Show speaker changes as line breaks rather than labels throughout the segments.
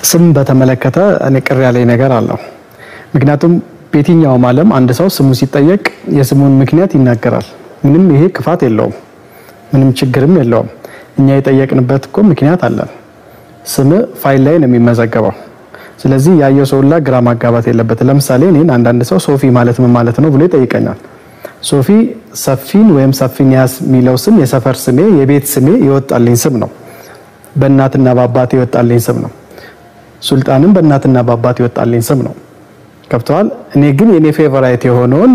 ስም በተመለከተ እኔ ቅር ያለኝ ነገር አለው። ምክንያቱም በየትኛውም ዓለም አንድ ሰው ስሙ ሲጠየቅ የስሙን ምክንያት ይናገራል። ምንም ይሄ ክፋት የለውም፣ ምንም ችግርም የለውም። እኛ የጠየቅንበት እኮ ምክንያት አለን። ስም ፋይል ላይ ነው የሚመዘገበው። ስለዚህ ያየው ሰው ሁላ ግራ ማጋባት የለበትም። ለምሳሌ እኔን አንዳንድ ሰው ሶፊ ማለት ምን ማለት ነው ብሎ ይጠይቀኛል። ሶፊ ሰፊን ወይም ሰፊንያስ የሚለው ስም የሰፈር ስሜ፣ የቤት ስሜ የወጣልኝ ስም ነው። በእናትና በአባት የወጣልኝ ስም ነው። ሱልጣንም በእናትና በአባት የወጣልኝ ስም ነው። ከብተዋል። እኔ ግን የኔ ፌቨራይት የሆነውን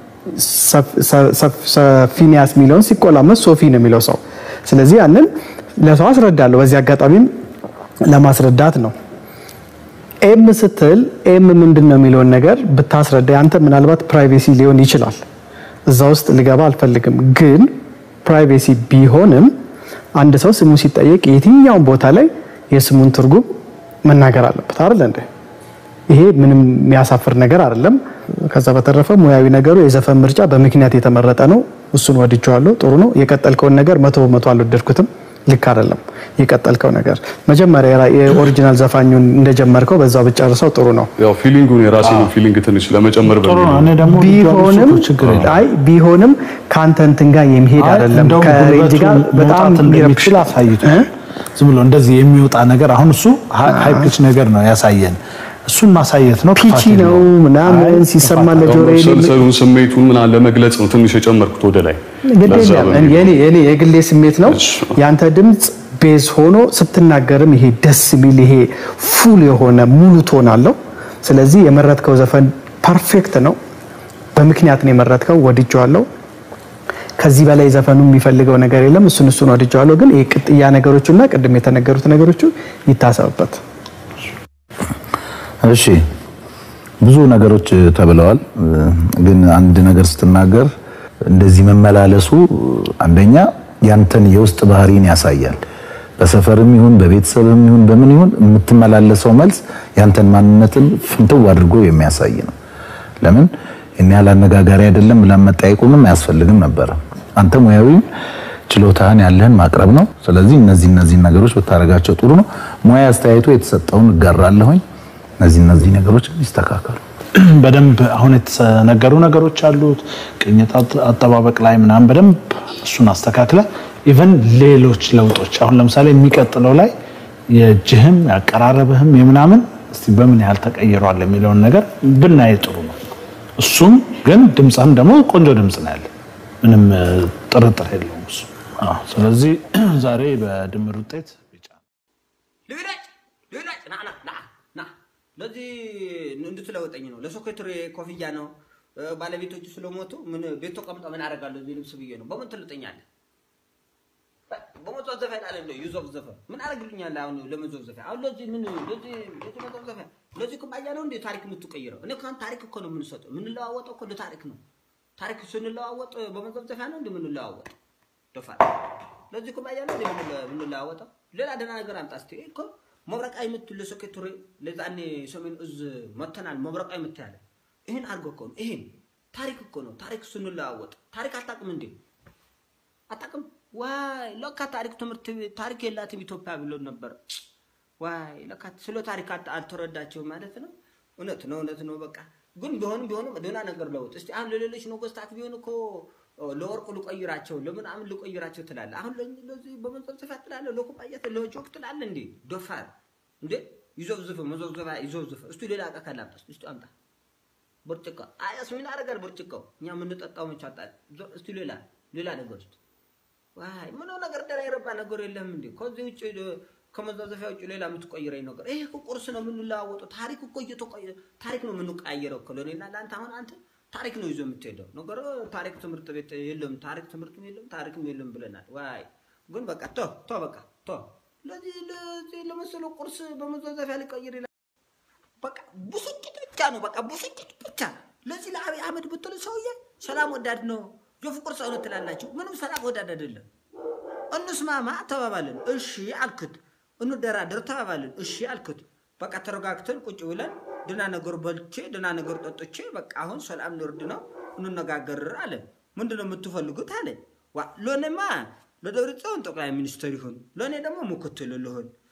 ሰፊንያስ የሚለውን ሲቆላመስ ሶፊ ነው የሚለው ሰው። ስለዚህ ያንን ለሰው አስረዳለሁ። በዚህ አጋጣሚም ለማስረዳት ነው። ኤም ስትል ኤም ምንድን ነው የሚለውን ነገር ብታስረዳ ያንተ ምናልባት ፕራይቬሲ ሊሆን ይችላል። እዛ ውስጥ ልገባ አልፈልግም። ግን ፕራይቬሲ ቢሆንም አንድ ሰው ስሙ ሲጠየቅ የትኛውን ቦታ ላይ የስሙን ትርጉም መናገር አለበት አይደል እንዴ? ይሄ ምንም የሚያሳፍር ነገር አይደለም። ከዛ በተረፈ ሙያዊ ነገሩ የዘፈን ምርጫ በምክንያት የተመረጠ ነው። እሱን ወድጀዋለሁ። ጥሩ ነው። የቀጠልከውን ነገር መቶ በመቶ አልወደድኩትም። ልክ አይደለም የቀጠልከው ነገር። መጀመሪያ የኦሪጂናል ዘፋኙን እንደጀመርከው በዛው ብጨርሰው ጥሩ ነው።
ያው ፊሊንጉን የራሴን ፊሊንግ ትንሽ ለመጨመር
ጥሩ
በሚል
ነው። እኔ ደግሞ
ቢሆንም
ችግር የለም።
አይ ቢሆንም ከአንተ እንትን ጋር የሚሄድ
አይ
አይደለም።
እንደውም
ከሬንጅ
ጉልበቱ
ጋር በጣም
መውጣት
የሚረብሽ
እንደሚችል አሳይቶ
እ?
ዝም ብሎ እንደዚህ የሚወጣ ነገር አሁን እሱ ሃይ ፒች ነገር ነው ያሳየን። እሱን ማሳየት ነው።
ፒቺ
ጥፋት
ነው
የለውም።
ምናምን
አይ
ሲሰማ
ጥፋት
ለጆሮ
መብሰልሰሉን ስሜቱን ምናምን ለመግለጽ ነው ትንሽ የጨመርኩት ወደ ላይ
ግድ
ለዛ
የለም።
በሚል
የኔ የኔ የግሌ ስሜት ነው።
እሺ።
ያንተ ድምፅ ቤዝ ሆኖ ስትናገርም ይሄ ደስ የሚል ይሄ ፉል የሆነ ሙሉ ቶን አለው። ስለዚህ የመረጥከው ዘፈን ፐርፌክት ነው። በምክንያት ነው የመረጥከው። ወድጀዋለሁ። ከዚህ በላይ ዘፈኑ የሚፈልገው ነገር የለም። እሱን እሱን ወድጀዋለሁ። ግን ይሄ ቅጥያ ነገሮቹና ቅድም የተነገሩት ነገሮቹ ይታሰብበት።
እሺ ብዙ ነገሮች ተብለዋል። ግን አንድ ነገር ስትናገር እንደዚህ መመላለሱ አንደኛ ያንተን የውስጥ ባህሪን ያሳያል። በሰፈርም ይሁን በቤተሰብም ይሁን በምን ይሁን የምትመላለሰው መልስ ያንተን ማንነትን ፍንትው አድርጎ የሚያሳይ ነው። ለምን እኔ ያህል አነጋጋሪ አይደለም ብለን መጠየቁንም አያስፈልግም ነበረ። አንተ ሙያዊ ችሎታህን ያለህን ማቅረብ ነው። ስለዚህ እነዚህ እነዚህ ነገሮች ብታደርጋቸው ጥሩ ነው። ሙያ አስተያየቱ የተሰጠውን እጋራለሁኝ። እነዚህ እነዚህ ነገሮች ይስተካከሉ። በደንብ አሁን የተነገሩ ነገሮች አሉት። ቅኝት አጥ- አጠባበቅ ላይ ምናምን በደንብ እሱን አስተካክለ ኢቨን ሌሎች ለውጦች አሁን ለምሳሌ የሚቀጥለው ላይ የእጅህም ያቀራረብህም የምናምን እስቲ በምን ያህል ተቀይሯል የሚለውን ነገር ብናይ ጥሩ ነው። እሱም ግን ድምፅህም ደግሞ ቆንጆ ድምፅ ነው ያለ፣ ምንም እ, ጥርጥር የለውም እሱ። አዎ፣ ስለዚህ ዛሬ በድምር ውጤት ቢጫ
ልብላጭ ልብላጭ ና ና ና ና ለዚህ እንድትለወጠኝ ነው። ለሶኬትሪ ኮፍያ ነው። እ፣ ባለቤቶቹ ስለሞቱ ምን ቤት ተቀምጠ ምን አደርጋለሁ እዚህ ልብስ ብዬ ነው። በምን ትልጠኛለህ? በ- በመዘፍዘፊያ ላለ ነው ይዞፍዘፈ ምን አደርግልኛለህ? አሁን ለመዘፍዘፊያ አሁን ለዚህ ምን ለዚህ ለዚህ መዘፍዘፊያ ለዚህ ኩባያ ነው እንዴ ታሪክ የምትቀይረው? እኔ ካን ታሪክ እኮ ነው የምንሰጠው። የምንለዋወጠው እኮ ለታሪክ ነው። ታሪክ ስንለዋወጥ በመዘፍዘፊያ ነው እንዴ የምንለዋወጥ? ደፋር ለዚህ ኩባያ ነው እንዴ የምንለ- የምንለዋወጠው? ሌላ ደህና ነገር አምጣ እስቲ እኮ መብረቃዊ ምት ለሶኬቱሬ ለዛኔ ሰሜን እዝ መተናል። መብረቃዊ ምት ያለ ይህን አድርጎ እኮ ነው። ይሄን ታሪክ እኮ ነው። ታሪክ ስንለዋወጥ ታሪክ አታውቅም እንዴ? አታውቅም? ዋይ ለካ ታሪክ ትምህርት ቤት ታሪክ የላትም ኢትዮጵያ ብሎ ነበር። ዋይ ለካ ስለ ታሪክ አት- አልተረዳቸውም ማለት ነው። እውነት ነው፣ እውነት ነው። በቃ ግን ቢሆንም ቢሆንም ደህና ነገር ለውጥ እስቲ አሁን ለሌሎች ነገስታት ቢሆን እኮ ለወርቁ ልቆይራቸው ለምናምን ልቆይራቸው ትላለ። አሁን ለ- ለዚህ በመንጸፍጸፊያ ትላለ፣ ለኩባያ ለጆክ ትላለ። እንዴ ዶፋር እንዴ ይዞብዝፍ መዞብዘባ ይዞብዝፍ። እስቲ ሌላ ዕቃ ካላምጣ እስቲ አምጣ። ብርጭቆ አያስ ምን አደርጋል? ብርጭቆ እኛ የምንጠጣው መች አጣን? ዞ- እስቲ ሌላ ሌላ ነገር ውስጥ ዋይ ምነው ነገር ደህና የረባ ነገር የለም እንዴ? ከዚህ ውጭ እ፣ ከመዛዘፊያ ውጭ ሌላ የምትቆይረኝ ነገር ይሄ እኮ ቁርስ ነው የምንለዋወጠው። ታሪክ እኮ እየተቆየ ታሪክ ነው የምንቀያየረው እኮ ለእኔና ለአንተ። አሁን አንተ ታሪክ ነው ይዞ የምትሄደው ነገር ታሪክ ትምህርት ቤት የለም፣ ታሪክ ትምህርትም የለም፣ ታሪክም የለም ብለናል። ዋይ ግን በቃ ቶ ቶ በቃ ቶ ለዚህ ለዚህ ለመሰለው ቁርስ በመዛዘፊያ ሊቀይር ይላል። በቃ ብስጭት ብቻ ነው። በቃ ብስጭት ብቻ። ለዚህ ለአብይ አህመድ ብትል ሰውዬ ሰላም ወዳድ ነው። የፍቅር ሰው ነው ትላላችሁ። ምንም ሰላም ወዳድ አይደለም። እንስማማ ተባባልን። እሺ አልክት። እንደራደር ተባባልን። እሺ አልክት። በቃ ተረጋግተን ቁጭ ብለን ድና ነገር በልቼ ድና ነገር ጠጥቼ በቃ አሁን ሰላም ንርድ ነው እንነጋገር አለ። ምንድን ነው የምትፈልጉት አለ። ዋ ለእኔማ ለደብረ ጽዮን ጠቅላይ ሚኒስትር ይሁን፣ ለእኔ ደግሞ ምክትል ልሁን።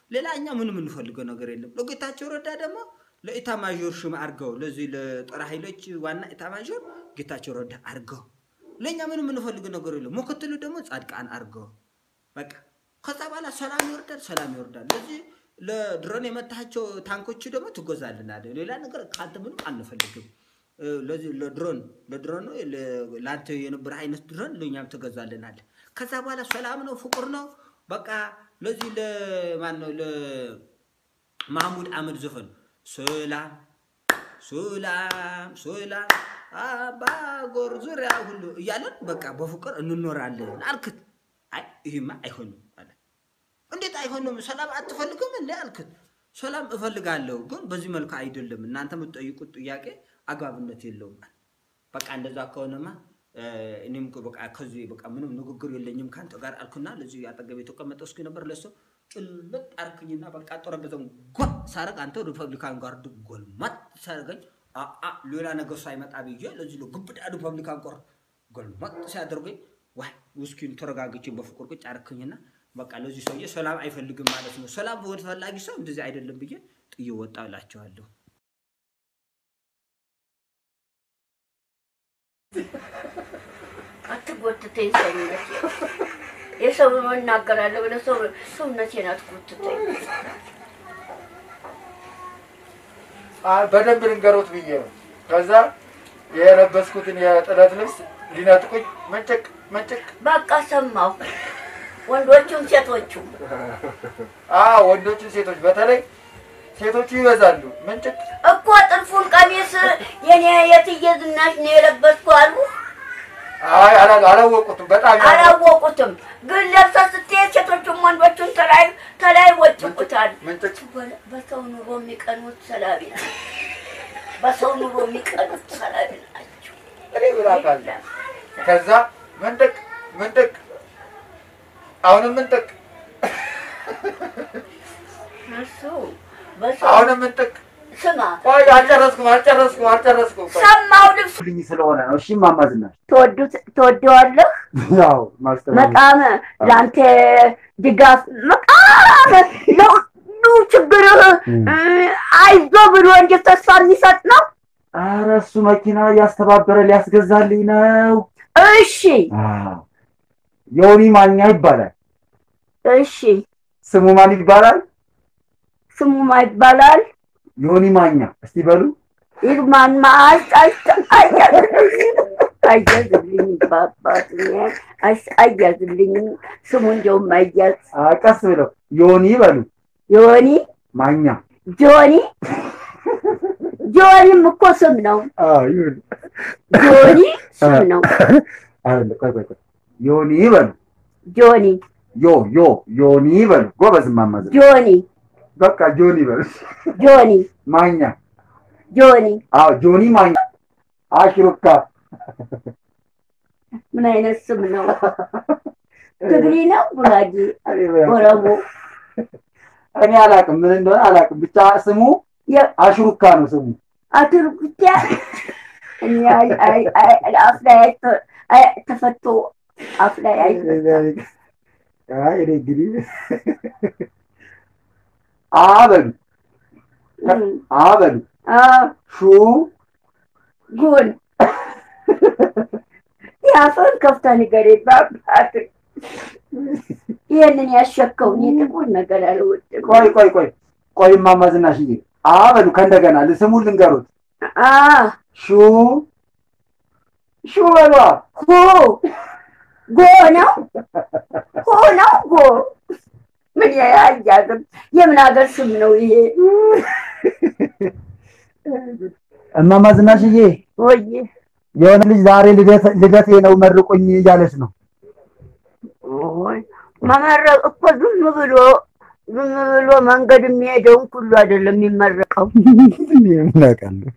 ሌላ እኛ ምንም የምንፈልገው ነገር የለም። ለጌታቸው ረዳ ደግሞ ለኢታማዦር ሹም አድርገው ለዚህ ለጦር ኃይሎች ዋና ኢታማዦር ጌታቸው ረዳ አድርገው ለእኛ ምንም የምንፈልገው ነገር የለም። ምክትሉ ደግሞ ጻድቃን አድርገው በቃ ከዛ በኋላ ሰላም ይወርዳል፣ ሰላም ይወርዳል። ለዚህ ለድሮን የመታቸው ታንኮቹ ደግሞ ትጎዛልናለ። ሌላ ነገር ከአንተ ምንም አንፈልግም። እ፣ ለዚህ ለድሮን ለድሮን ነው ለ- ለአንተ የነበረ አይነት ድሮን ለእኛም ትገዛልናለ። ከዛ በኋላ ሰላም ነው፣ ፍቅር ነው። በቃ ለዚህ ለማን ነው ለማህሙድ አህመድ ዘፈን ሰላም ሰላም ሰላም አባጎር ዙሪያ ሁሉ እያለን በቃ በፍቅር እንኖራለን አልክት። አይ ይህማ አይሆንም አለ። እንዴት አይሆንም? ሰላም አትፈልግም እንዴ አልክት። ሰላም እፈልጋለሁ፣ ግን በዚህ መልኩ አይደለም። እናንተ የምትጠይቁት ጥያቄ አግባብነት የለውም አለ። በቃ እንደዛ ከሆነማ እ፣ እኔም እኮ በቃ ከዚህ በቃ ምንም ንግግር የለኝም ከአንተ ጋር አልኩና ለዚህ አጠገብ የተቀመጠ እስኪ ነበር ለሰው ጭልጥ አርክኝና በቃ ጠረጴዛውን ጓ ሳረግ አንተ ሪፐብሊካን ጋርድ ጎልማት ሳረገኝ አአ ሌላ ነገር ሳይመጣ ብዬ ለዚህ ግብዳ ሪፐብሊካን ጋር ጎልማት ሲያደርገኝ ዋይ ውስኪን ተረጋግቼ በፍቅር ቁጭ አረክኝና በቃ ለዚህ ሰውዬ ሰላም አይፈልግም ማለት ነው። ሰላም ወደ ፈላጊ ሰው እንደዚህ አይደለም ብዬ ጥዬ ወጣ እላቸዋለሁ።
አትጎትተኝ ሰውነቴ የሰው እናገራለሁ ብለህ ሰው ሰውነቴን አትጎትተኝ።
አይ በደንብ ልንገሮት ብዬ ነው። ከዛ የለበስኩትን የጥለት ልብስ ሊነጥቁኝ መንጭቅ መንጭቅ።
በቃ ሰማሁ። ወንዶቹም ሴቶቹም
አዎ ወንዶችን፣ ሴቶች በተለይ ሴቶቹ ይበዛሉ። መንጭቅ
እኮ ጥልፉን ቀሚስ የኔ የትዬ ዝናሽ ነው የለበስኩ አሉ።
አይ አላ- አላወቁትም። በጣም ያ-
አላወቁትም፣ ግን ለብሰህ ስትሄድ ሴቶቹም ወንዶቹም ተላይ ተላይ ወጭቁታል።
መንጭቅ
በ- በሰው ኑሮ የሚቀኑት ሰላቢ ናቸው። በሰው ኑሮ የሚቀኑት ሰላቢ ናቸው።
እኔ ብላታል። ከዛ መንጥቅ መንጥቅ፣ አሁንም መንጥቅ፣
እሱ በሰው
አሁንም መንጥቅ።
ስማ
ቆይ አልጨረስኩም አልጨረስኩም አልጨረስኩም። ቆይ
ሰማው ልብሱ
ልኝ ስለሆነ ነው። እሺ እማማ ዝናሽ
ትወዱት ትወደዋለህ።
ያው ማስተማር
በጣም ለአንተ ድጋፍ በጣም ለሁሉ ችግርህ አይዞ ብሎ እንጂ ተስፋ የሚሰጥ ነው።
ኧረ እሱ መኪና እያስተባበረ ሊያስገዛልኝ ነው።
እሺ
አዎ። ዮኒ ማኛ ይባላል።
እሺ
ስሙ ማን ይባላል?
ስሙ ማ ይባላል?
ዮኒ ማኛ። እስቲ በሉ
ይልማን ማስ አያዝልኝ በአባት አያዝልኝ ስሙ እንደውም አያዝ
አ፣ ቀስ ብለው ዮኒ በሉ
ዮኒ
ማኛ።
ጆኒ ጆኒም እኮ ስም ነው።
አዎ ይሁን።
ጆኒ ስም ነው።
አይደለ፣ ቆይ ቆይ ቆይ። ዮኒ በሉ
ጆኒ
ዮ ዮ ዮኒ በሉ። ጎበዝ እማማ ዝናሽ።
ጆኒ
በቃ ጆኒ በሉ።
ጆኒ
ማኛ።
ጆኒ
አዎ ጆኒ ማኛ። አሽሩካ
ምን አይነት ስም ነው? ትግሪ ነው? ጉራጌ፣ ኦሮሞ?
እኔ አላውቅም፣ ምን እንደሆነ አላውቅም። ብቻ ስሙ አሽሩካ ነው ስሙ።
አትርጉቻ እኔ አይ- አይ- አይ- አፍ ላይ አይተ- አይ- ተፈቶ አፍ ላይ አይ
አይ እኔ እንግዲህ አ በሉ አ በሉ ሹ
ጉን የአፈን ከፍታ ንገሬ በአባት ይህንን ያሸከውን የጥቁር ነገር አልወድም።
ቆይ ቆይ ቆይ ቆይ እማማ ዝናሽዬ አ በሉ ከእንደገና ስሙን ልንገሩት።
አ
ሹ ሹ በሏ
ሁ ጎ ነው ሁ ነው ጎ ምን ያያዝም የምን ሀገር ስም ነው ይሄ?
እማማ ዝናሽዬ
ወይ
የሆነ ልጅ ዛሬ ልደት- ልደቴ ነው መርቁኝ እያለች ነው።
ኦይ መመረቅ እኮ ዝም ብሎ ዝም ብሎ መንገድ የሚሄደውን ሁሉ አይደለም የሚመረቀው።
እናውቃለሁ።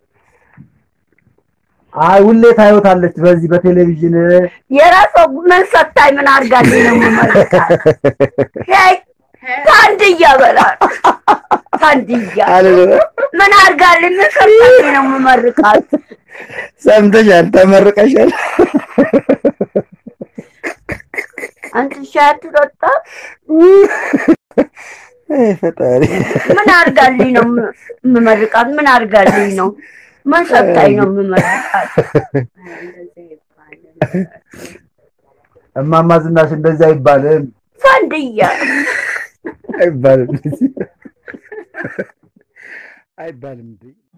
አይ ሁሌ ታዩታለች በዚህ በቴሌቪዥን
የራሷ ምን ሰታኝ ምን አድርጋልኝ ነው የምመርቃት? ሄይ ታንድያ በላል ታንድያ ምን አድርጋልኝ ምን ሰታኝ ነው የምመርቃት?
ሰምተሻል? ተመርቀሻል።
አንተ ሻይ አትጠጣ?
አይ ፈጣሪ
ምን አድርጋልኝ ነው የም- የምመርቃት? ምን አድርጋልኝ ነው? ምን ሰጥታኝ ነው የምመርቃት?
እማማ ዝናሽ እንደዚህ አይባልም
ፋንድያ
አይባልም አይባልም እንዴ